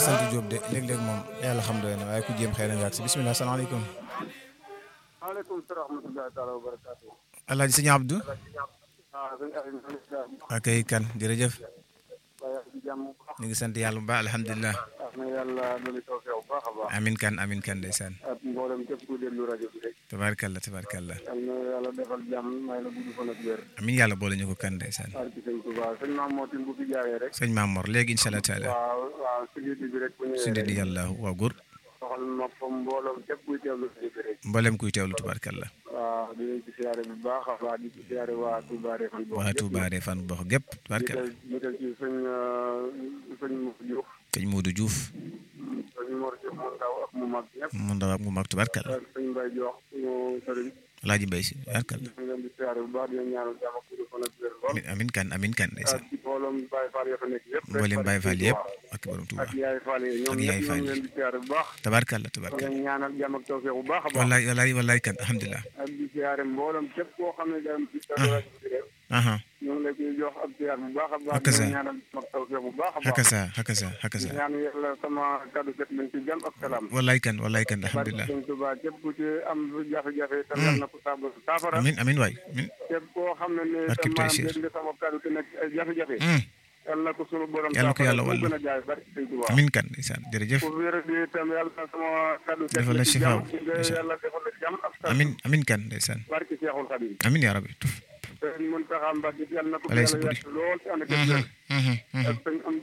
sant Diop de léeg-léeg moom yàlla xam doy na waaye ku jéem xëy na nga ak si bisimilah salaamaaleykum. maaleykum salaam wa rahmatulah taala wa barakaatu. Alaaji Sëñ Abdou. ah sëñ Aliou maa ngi lay ziar. ak ay kan jërëjëf. waaye ak jàmm bu baax. ñu ngi sant yàlla bu baax alhamdulilah. ah na yàlla dolli tawfeex bu baax a baax. amin kan amin kan ndeysaan. ak mboolem képp ku déglu rajo bi rek. tabaarkalla tabaarkalla. yal na yàlla defal jàmm may la gudd fan ak wér. amin yàlla boole ñu ko kan ndeysaan. barki sëñ Touba sëñ Maam Mootin bu fi jaaree rek. sëñ Maam Mor léegi incha allah taala. waaw waaw si liggéey bi rek bu ñëwee suñu rek. di yàlla waaw góor. soxal ma fa mbooloom képp kuy teewlu rajo bi rek. mboolem kuy teewlu tabaarkalla. waaw di leen ci siyaare bu baax a baax di ci siyaare waa Touba Refane boobu. waa Touba Refane bu baax gépp tabaarkalla. ñu del ci sëñ sëñ Moussa Diouf. sëñ Modou Diouf. sëñ Mor Diouf mu ndaw ak mu mag ñëpp. mu ndaw ak mu mag tabaarkalla. ak sëñ Mbaye Diouf suñu sëriñ. Alaaji Mbay si tabaarkalla. ñu ngi leen di siyaare bu baax di leen ñaanal jàmm ak gudd fan ak wér lool. amin amin kan amin kan ndeysaan. ak mbooloom Baye Fall ya fa nekk yëpp. rek mboolem Baye Fall yëpp ak borom Touba. ak Yaay Fall yi ñoom Ak Yaay ñëpp ñu Fall ngi yi. leen di siyaare bu baax. tabaarkalla di tabaarkalla. leen ñaanal jàmm ak tawfeex bu baax a baax. wallaay wallaay wallaay kan alhamdulilah. ak di siyaare mbooloom képp koo xam ne daal ci sa rajo bi rek. aha ñu ngi lay koy jox ab siyaar bu baax a baax. Ak di sa. leen ñaanal jàmm ak tawfeex bu baax a baax. hakasa hakasa hakasa. ñaan yàlla sama kaddu set nañ ci jàmm ak salaam. wallaay kan wallaay kan barke alhamdulilah. sëñ Tuubaa képp ku ci am jafe-jafe te yal na ko saafara saafara amin amin waay amin. képp koo xam ne ne Barke sa maam Taysiir. dégg nga sama kaddu te nekk ay jafe-jafe Mm. yal na ko sunu borom Yal na ko saafara yàlla bu wallu. gën a jaay barke sëñ Tuubaa amin kan ndeysaan jërëjëf. ku wér di itam yàlla na sama kaddu set Defal la ci sifaaw. jàmm nga yàlla defal la jàmm ak salaam amin amin kan ndeysaan. barke Seexul Xadiim amin yaa rabbi. sëñ Muntaxa Mbàkke yal na ko Walay yàlla sa buri. yàgg lool ci ànd ak Mhm, wér mhm, mhm. ak sëñ am